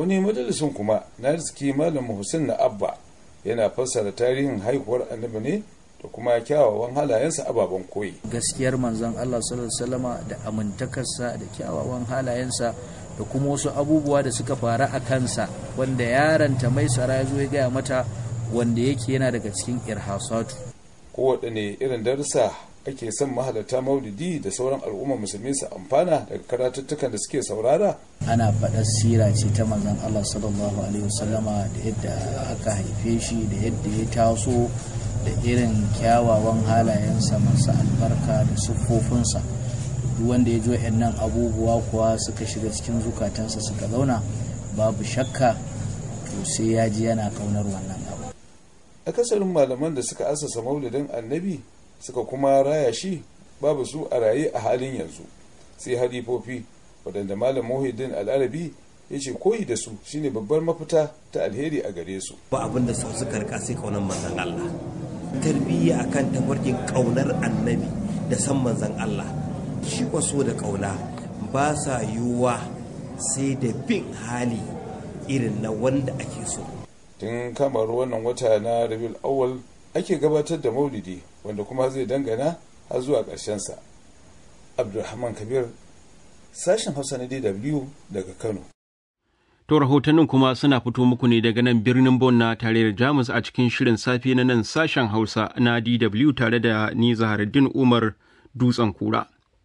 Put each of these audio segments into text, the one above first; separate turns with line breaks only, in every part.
wani majalisun kuma na riski malam hussein na abba yana fassara tarihin haihuwar annabi ne da kuma kyawawan halayensa ababen koyi
gaskiyar manzon Allah sallallahu alaihi da amintakarsa da kyawawan halayensa da kuma wasu abubuwa da suka faru a kansa wanda yaranta mai sara ya zo ya gaya mata wanda yake yana daga cikin irhasatu
kowaɗanne irin darussa ake son mahalarta maulidi da sauran al'ummar musulmi su amfana daga karatuttukan da suke saurara
ana faɗar sira ce ta manzon Allah sallallahu alaihi wasallama da yadda aka haife shi da yadda ya taso da irin kyawawan halayensa masu albarka da siffofinsa duk wanda ya jo nan abubuwa kuwa suka shiga cikin zukatansa suka zauna babu shakka to sai ya ji yana kaunar wannan abu
akasarin malaman da suka asasa maulidin annabi suka kuma raya shi babu su a raye a halin yanzu sai halifofi waɗanda malam muhiddin al'arabi ya ce koyi da su shine babbar mafita ta alheri a gare su
ba abin da suka rika sai kaunar manzon Allah tarbiyya akan tafarkin kaunar annabi da san manzon Allah shi kwaso da kauna ba sa yiwuwa sai da bin hali irin na wanda ake so
tun kamar wannan wata na rabiul awwal ake gabatar da maulidi wanda kuma zai dangana har zuwa sa abdulrahman kabir sashen hausa na dw daga kano
To rahotannin kuma suna fito muku ne daga nan birnin Bon na tarayyar Jamus a cikin shirin safe na nan sashen Hausa na DW tare da ni Zaharaddin Umar Dutsen Kura.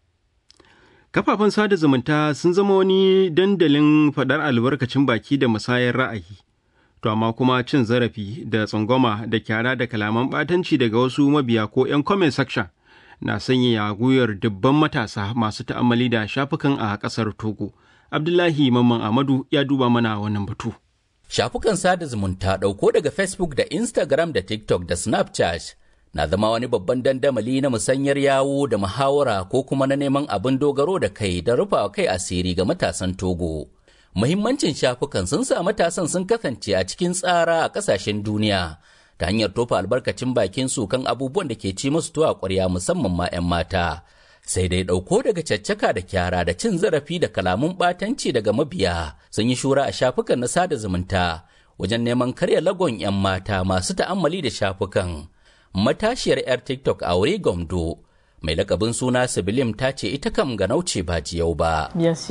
Kafafen sada zumunta sun zama wani dandalin faɗar albarkacin baki da musayar ra'ayi. To amma kuma cin zarafi da tsangwama da kyara da kalaman ɓatanci daga wasu mabiya ko 'yan comment section na sanya gwiwar dubban matasa masu ta'ammali da shafukan a ƙasar Togo. Abdullahi Mamman Amadu ya duba mana wannan batu.
Shafukan sada zumunta ɗauko daga Facebook da Instagram da TikTok da Snapchat na zama wani babban dandamali na musanyar yawo da muhawara ko kuma na neman abin dogaro da kai da rufa kai asiri ga matasan Togo. Muhimmancin shafukan sun sa matasan sun kasance a cikin tsara a ƙasashen duniya ta hanyar tofa albarkacin bakin su kan abubuwan da ke ci musu tuwa ƙwarya musamman ma 'yan mata. sai dai ɗauko daga caccaka da kyara da cin zarafi da kalamun ɓatanci daga mabiya sun yi shura a shafukan na sada zumunta wajen neman karya lagon 'yan mata masu ta'ammali da shafukan matashiyar 'yar tiktok a wuri gomdo mai lakabin suna sibilim ta ce ita kam ga nauce ba jiyau ba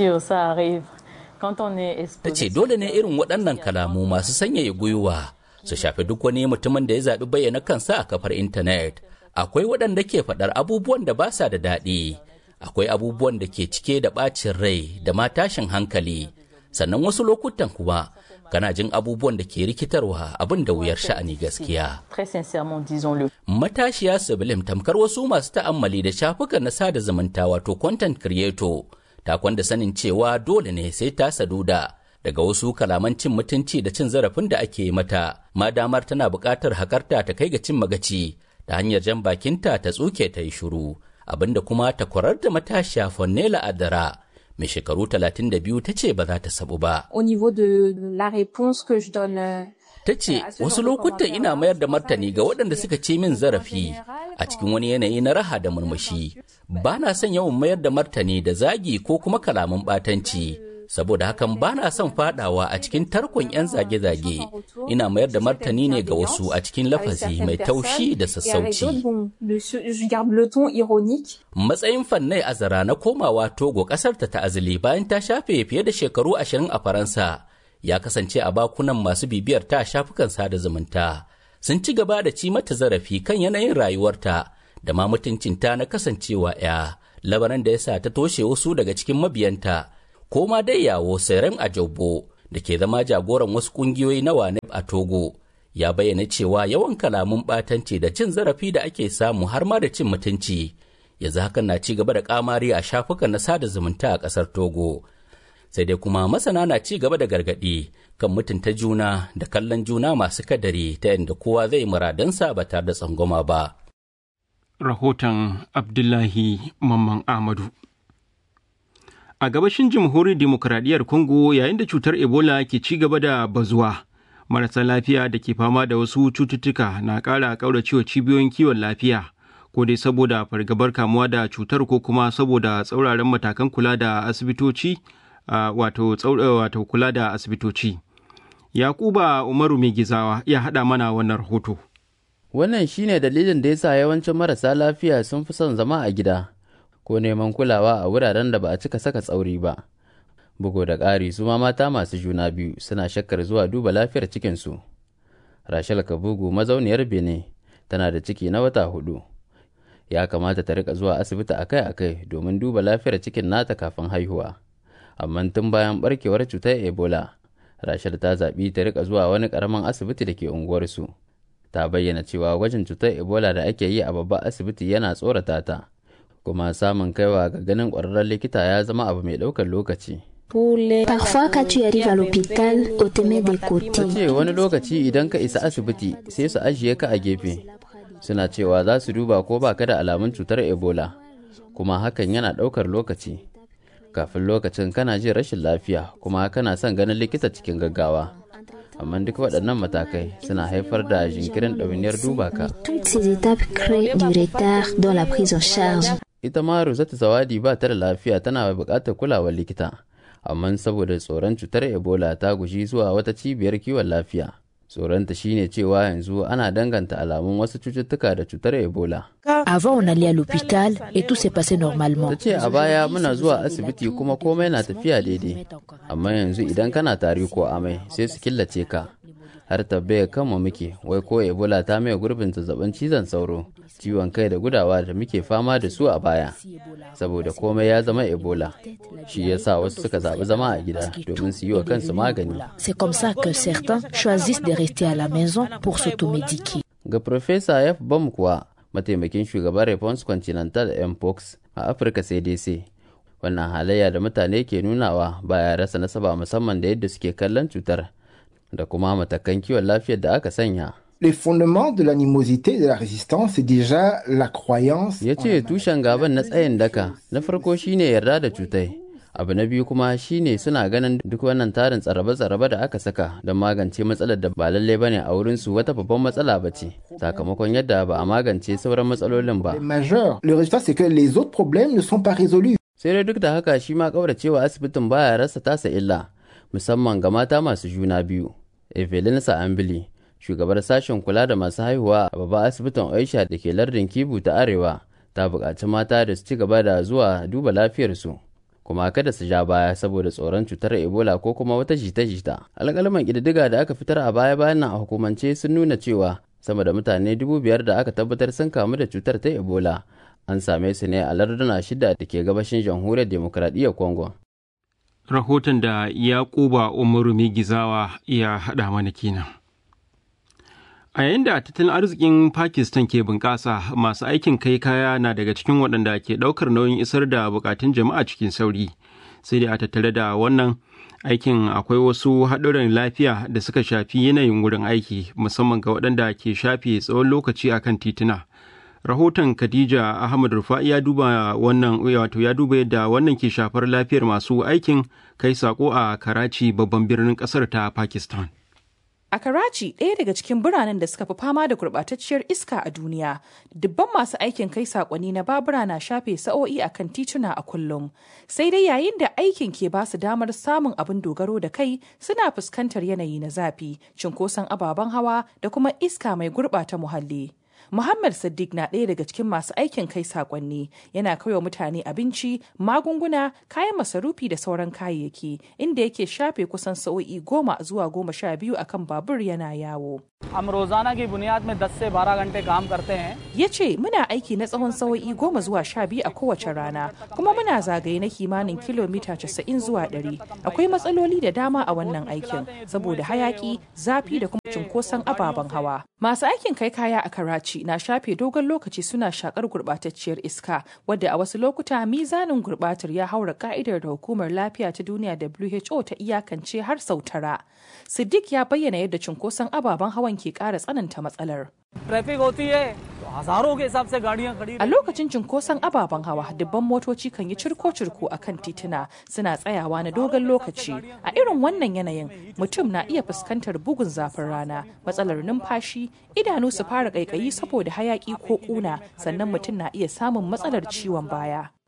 ta ce dole ne irin waɗannan kalamu masu sanyaya gwiwa su shafi duk wani mutumin da ya zaɓi bayyana kansa a kafar intanet akwai waɗanda ke faɗar abubuwan da ba sa da daɗi akwai abubuwan da ke cike da ɓacin rai da ma tashin hankali sannan wasu lokutan kuma kana jin abubuwan da ke rikitarwa abin da wuyar sha'ani gaskiya matashiya sibilim tamkar wasu masu ta'ammali da shafukan na sada zumunta wato content creator ta kwanda sanin cewa dole ne sai ta saduda daga wasu kalaman cin mutunci da cin zarafin da ake mata ma damar tana buƙatar hakarta ta kai ga cin magaci ta hanyar jan bakinta ta tsuke ta yi shuru abinda kuma ta kwarar da matashiya Fonnela Adara mai shekaru 32 ta ce ba za ta sabu ba.
Au niveau de la réponse que je donne
Ta ce wasu lokutan ina mayar da martani ga waɗanda suka ce min zarafi a cikin wani yanayi na raha da murmushi. Ba na son yawan mayar da martani da zagi ko kuma kalaman ɓatanci. saboda hakan ba na son fadawa a cikin tarkon 'yan zage-zage ina mayar da martani ne ga wasu a cikin lafazi mai taushi da sassauci matsayin fannai azara na komawa togo kasar ta ta'azili bayan ta shafe fiye da shekaru ashirin a faransa ya kasance a bakunan masu bibiyar ta shafukan sada zumunta sun ci gaba da ci mata zarafi kan yanayin rayuwarta da ma mutuncinta na kasancewa 'ya labaran da ya sa ta toshe wasu daga cikin mabiyanta ko ma dai yawo Serem Ajobo da ke zama jagoran wasu kungiyoyi na WANEP a Togo ya bayyana cewa yawan kalamun ɓatanci da cin zarafi da ake samu har ma da cin mutunci yanzu hakan na ci gaba da kamari a shafukan na sada zumunta a ƙasar Togo. Sai dai kuma masana na ci gaba da gargaɗi kan mutunta juna da kallon juna masu kadari ta yadda kowa zai muradansa ba tare da tsangwama ba.
Rahoton Abdullahi Mamman Ahmadu A gabashin jamhuriyar demokuraɗiyyar Congo yayin da cutar Ebola ke ci gaba da bazuwa, marasa lafiya da ke fama da wasu cututtuka na ƙara ƙauracewa cibiyoyin kiwon lafiya, ko dai saboda fargabar kamuwa da cutar ko kuma saboda tsauraran matakan kula da asibitoci wato wato kula da asibitoci yakuba umaru mai gizawa ya haɗa mana wannan rahoto
wannan shine dalilin da yasa yawancin marasa lafiya sun fi son zama a gida ko neman kulawa a wuraren da ba a cika saka tsauri ba bugu da ƙari su ma mata masu juna biyu suna shakkar zuwa duba lafiyar cikinsu rachel kabugu mazauniyar benin tana da ciki na wata hudu ya kamata ta rika zuwa asibiti akai-akai domin duba lafiyar cikin nata kafin haihuwa amma tun bayan barkewar cutar ebola rachel ta zaɓi ta rika zuwa wani ƙaramin asibiti da ke unguwarsu ta bayyana cewa gwajin cutar ebola da ake yi a babban asibiti yana tsorata ta kuma samun kaiwa ga ganin ƙwararren likita ya zama abu mai ɗaukar lokaci
Parfois, quand tu arrives à l'hôpital, on te met des
ta
côtés.
ce wani lokaci idan ka isa asibiti sai su ajiye ka a gefe suna cewa za su duba ko ba ka da alamun cutar ebola kuma hakan yana ɗaukar lokaci kafin lokacin kana jin rashin lafiya kuma kana son ganin likita cikin gaggawa amma duk waɗannan matakai suna haifar da jinkirin ɗawainiyar duba ka
Toutes ces étapes créent du retard dans la prise en charge.
ita ma Rosetta Zawadi ba ta da lafiya tana buƙatar kulawar likita amma saboda tsoron cutar Ebola ta guji zuwa wata cibiyar kiwon lafiya tsoronta shine cewa yanzu ana danganta alamun wasu cututtuka da cutar Ebola
Avant, on allait à l'hôpital et tout s'est passé normalement.
ta ce a baya muna zuwa asibiti kuma komai na tafiya daidai amma yanzu idan kana tari ko amai sai su killace ka har tabbaya kanmu muke wai ko ebola ta mai gurbin zazzabin cizon sauro ciwon kai da gudawa da muke fama da su a baya saboda komai ya zama ebola shi yasa wasu suka zaɓi zama a gida domin su yi wa kansu magani
C'est comme ça que certains choisissent de rester à la maison pour s'automédiquer.
ga Profesa F. Bam kuwa mataimakin shugaban Response Continental Mpox a Afirka CDC. Wannan halayya da mutane ke nunawa baya rasa nasaba musamman da yadda suke kallon cutar da kuma matakan kiwon lafiyar da aka sanya.
Les fondements de l'animosité et de la résistance, c'est déjà la croyance.
Ya ce tushen gaban na tsayin daka na farko shine yarda da cutai. Abu na biyu kuma shine suna ganin duk wannan tarin tsarabe-tsarabe da aka saka don magance matsalar da ba lalle bane a wurinsu wata babban matsala ba ce, sakamakon yadda ba a magance sauran matsalolin ba.
majeur. Le résultat, c'est que les autres problèmes ne sont pas résolus.
sai dai duk da haka shi ma kauracewa asibitin baya rasa tasa illa musamman ga mata masu juna biyu evelyn sa'ambili shugabar sashen kula da masu haihuwa a babban asibitin aisha da ke lardin kibu ta arewa ta buƙaci mata da su ci gaba da zuwa duba lafiyarsu kuma kada su ja baya saboda tsoron cutar ebola ko kuma wata jita-jita alƙalman ƙididdiga da aka fitar a baya-bayan nan a hukumance sun nuna cewa sama da mutane dubu biyar da aka tabbatar sun kamu da cutar ta ebola an same su ne a larduna shida da ke gabashin jamhuriyar demokradiyyar congo
rahoton da yakuba umaru mai gizawa ya haɗa mana kenan a yayin da tattalin arzikin pakistan ke bunƙasa masu aikin kai kaya na daga cikin waɗanda ke ɗaukar nauyin isar da buƙatun jama'a cikin sauri sai dai a tattare da wannan aikin akwai wasu haɗuran lafiya da suka shafi yanayin wurin aiki musamman ga waɗanda ke shafe tsawon lokaci akan tituna rahoton khadija ahmad rufa'i ya duba wannan wato ya duba yadda wannan ke shafar lafiyar masu aikin kai sako a karachi babban birnin kasar ta pakistan
A Karachi, ɗaya daga cikin biranen da suka fi fama da gurɓatacciyar iska a duniya, dubban masu aikin kai saƙonni na babura na shafe sa'o'i a kan tituna a kullum. Sai dai yayin da aikin ke ba su damar samun abin dogaro da kai suna fuskantar yanayi na zafi, cinkoson ababen hawa da kuma iska mai gurɓata muhalli. Muhammad Siddiq na ɗaya daga cikin masu aikin kai sakonni yana kaiwa mutane abinci, magunguna, kayan masarufi da sauran kayayyaki inda yake shafe kusan sa'o'i goma zuwa goma sha biyu akan babur yana yawo.
हम रोजाना की बुनियाद में 10 से 12 घंटे काम करते हैं
Ya ce muna aiki na tsawon sa'o'i goma zuwa sha biyu a kowace rana kuma muna zagaye na kimanin kilomita casa'in zuwa ɗari. Akwai matsaloli da dama a wannan aikin saboda hayaki, zafi da kuma cunkoson ababen hawa. Masu aikin kai kaya a Karachi na shafe dogon lokaci suna shakar gurɓatacciyar iska wadda a wasu lokuta mizanin gurɓatar ya haura ka'idar da hukumar lafiya ta duniya WHO ta iyakance har sau tara. Siddiq ya bayyana yadda cunkoson ababen hawan ke ƙara tsananta matsalar.
Traffic होती है तो हजारों के हिसाब से गाड़ियां खड़ी
A lokacin cunkoson ababen hawa, dubban motoci kan yi cirko-cirko a kan tituna suna tsayawa na dogon lokaci. A irin wannan yanayin, mutum na iya fuskantar bugun zafin rana, matsalar numfashi, idanu su fara ƙaiƙayi saboda hayaƙi ko ƙuna, sannan mutum na iya samun matsalar ciwon baya.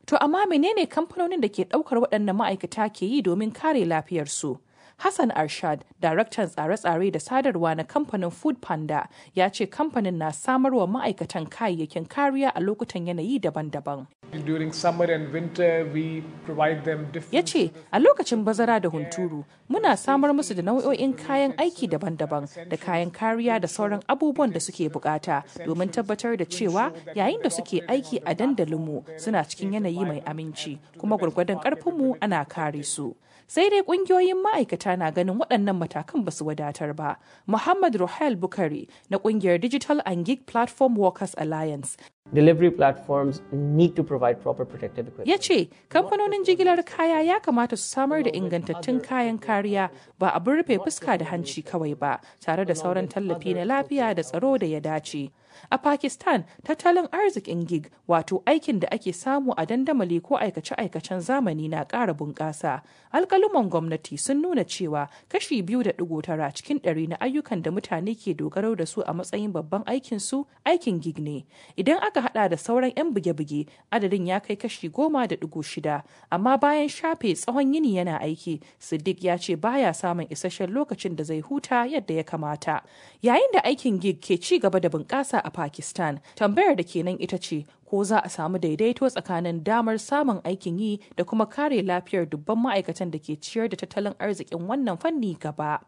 To amma menene kamfanonin da ke ɗaukar waɗannan ma'aikata ke yi domin kare lafiyarsu? Hassan Arshad, daraktan tsare-tsare da sadarwa na kamfanin Food Panda, ya ce kamfanin na samarwa ma'aikatan kayayyakin kariya a lokutan yanayi daban-daban.
During summer and winter, we provide them different.
Ya ce, a lokacin bazara da hunturu, muna samar musu da nau'o'in kayan aiki daban-daban da kayan kariya da sauran abubuwan da suke bukata domin tabbatar da cewa yayin da suke aiki a dandalinmu suna cikin yanayi mai aminci, kuma gwargwadon ƙarfinmu ana kare su. sai dai kungiyoyin ma'aikata na ganin waɗannan matakan ba su wadatar ba. Muhammad Ruhail Bukari na kungiyar Digital and Gig Platform Workers Alliance
Delivery platforms need to provide proper protective equipment.
ya ce kamfanonin jigilar kaya ya kamata su samar da ingantattun kayan kariya ba abin rufe fuska da hanci kawai ba tare da sauran tallafi na lafiya da tsaro da ya dace. A Pakistan, tattalin arzikin gig wato aikin da ake samu a dandamali ko aikace-aikacen zamani na ƙara bunƙasa. Alƙaluman gwamnati sun nuna cewa kashi biyu da ɗigo tara cikin ɗari na ayyukan da mutane ke dogaro da su a matsayin babban aikin su aikin gig ne. Idan aka hada da sauran 'yan buge-buge, adadin ya kai kashi goma da ɗigo shida. Amma bayan shafe tsawon yini yana aiki, Siddiq ya ce baya samun isasshen lokacin da zai huta yadda ya kamata. Yayin da aikin gig ke ci gaba da bunƙasa a Pakistan, tambayar da kenan ita ce ko za a samu daidaito tsakanin damar samun aikin yi da kuma kare lafiyar dubban ma'aikatan da ke ciyar da tattalin arzikin wannan fanni gaba.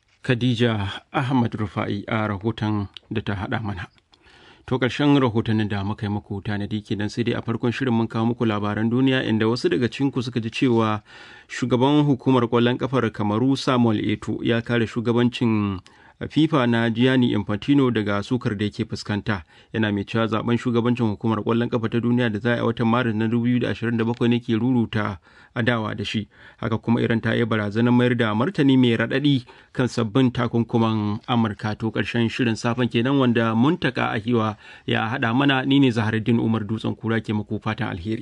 Khadija Ahmad Rufa'i a rahoton da ta haɗa mana. To ƙarshen rahotannin da muka yi muku tanadi kenan sai dai a farkon shirin mun kawo muku labaran duniya inda wasu daga cinku suka ji cewa shugaban hukumar ƙwallon ƙafar Kamaru Samuel Eto ya kare shugabancin FIFA na Gianni Infantino daga sukar da yake fuskanta yana mai cewa zaben shugabancin hukumar kwallon kafa ta duniya da za a yi watan Maris na 2027 ne ke ruruta adawa da shi haka kuma iran ta yi barazanar mayar da martani mai raɗaɗi kan sabbin takunkuman Amurka to ƙarshen shirin safen kenan wanda muntaka ahiwa ya haɗa mana ni ne Zaharuddin Umar Dutsen Kura ke muku fatan alheri.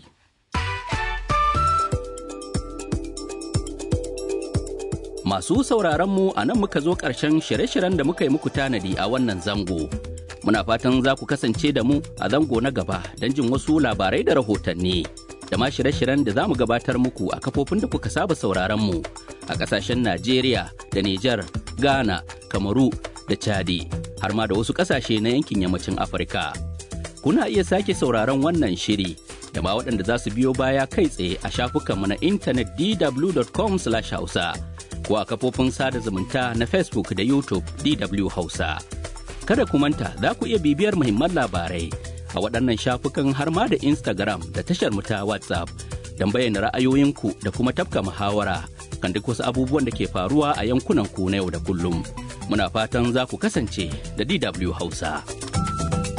Masu sauraronmu a nan muka zo ƙarshen shirye-shiryen da muka yi muku tanadi a wannan zango. Muna fatan za ku kasance da mu a zango na gaba don jin wasu labarai da rahotanni. Da ma shirye-shiryen da za mu gabatar muku a kafofin da kuka saba sauraronmu a ƙasashen Najeriya da Nijar, Ghana, Kamaru da Chadi, har ma da wasu ƙasashe na yankin yammacin Afirka. Kuna iya sake sauraron wannan shiri da ma waɗanda za su biyo baya kai tsaye a shafukanmu na intanet dw.com/hausa. ko a kafofin sada zumunta na Facebook da YouTube DW Hausa. Kada ku manta za ku iya bibiyar muhimman labarai a waɗannan shafukan har ma da Instagram da tashar mu ta WhatsApp don bayyana ra'ayoyinku da kuma tafka muhawara kan duk wasu abubuwan da ke faruwa a yankunan ku na yau da kullum. Muna fatan za ku kasance da DW Hausa.